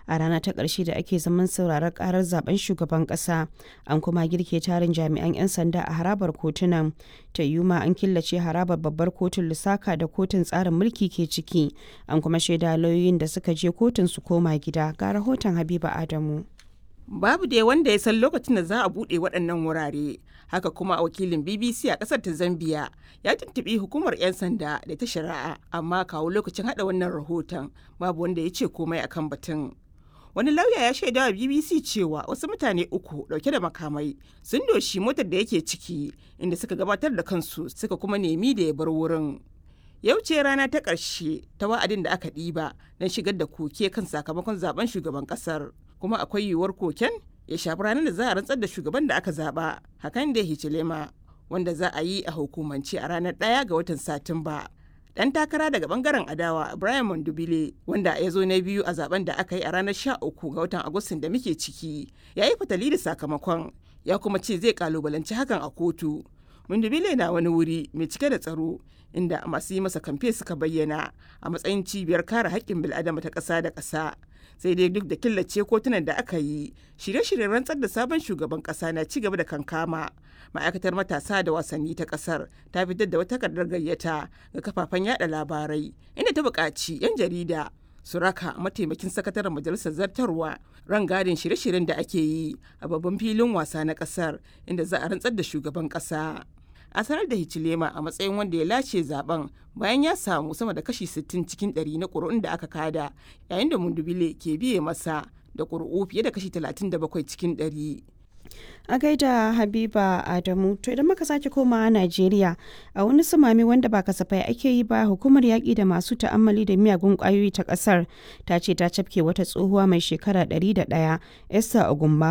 a rana ta ƙarshe da ake zaman sauraron karar zaben shugaban ƙasa an kuma girke tarin jami'an 'yan sanda a harabar kotunan ta yuma an killace harabar babbar kotun lusaka da kotun tsarin mulki ke ciki an kuma shaida lauyoyin da suka je kotun su koma gida ga rahoton habiba adamu babu dai wanda ya san lokacin da za a buɗe waɗannan wurare haka kuma a wakilin bbc a ƙasar ta zambia ya tuntuɓi hukumar 'yan sanda da ta shari'a amma kawo lokacin haɗa wannan rahoton babu wanda ya ce komai akan batun wani lauya ya shaida wa bbc cewa wasu mutane uku dauke da makamai sun doshi motar da yake ciki inda suka gabatar da kansu suka kuma nemi da ya bar wurin yau ce rana ta ƙarshe ta wa'adin da aka ɗiba don shigar da koke kan sakamakon zaben shugaban ƙasar kuma akwai yiwuwar koken ya shafi ranar da za a rantsar da shugaban da aka zaba hakan da hichilema wanda za a yi a hukumance a ranar ɗaya ga watan satumba dan takara daga bangaren adawa Brian Mondubile wanda ya zo na biyu a zaben da aka yi a ranar 13 ga watan Agustin da muke ciki ya yi fatali da sakamakon ya kuma ce zai kalubalanci hakan a kotu. Mondubile na wani wuri mai cike da tsaro inda masu yi masa kamfe suka bayyana a matsayin cibiyar kare haƙƙin bil'adama ta ƙasa da ƙasa. sai dai duk da killace kotunan da aka yi shirye-shiryen rantsar da sabon shugaban kasa na ci gaba da kankama ma'aikatar matasa da wasanni ta kasar ta fitar da wata takardar gayyata ga kafafen yada labarai inda ta buƙaci 'yan jarida su raka mataimakin sakataren majalisar zartarwa rangadin shirye-shiryen da ake yi a babban filin wasa na kasar inda za a rantsar da shugaban kasa a sanar da Hichilema a matsayin wanda ya lace zaben bayan ya samu sama da kashi 60 cikin 100 na ƙuri'un da aka kada yayin da Mundubile ke biye masa da ƙuri'u fiye da kashi 37 cikin 100. a gaida habiba adamu to idan muka sake komawa najeriya a wani sumami wanda ba kasafai ake yi ba hukumar yaƙi da masu ta'ammali da miyagun ƙwayoyi ta ƙasar ta ce ta cafke wata tsohuwa mai shekara 101 esther ogumba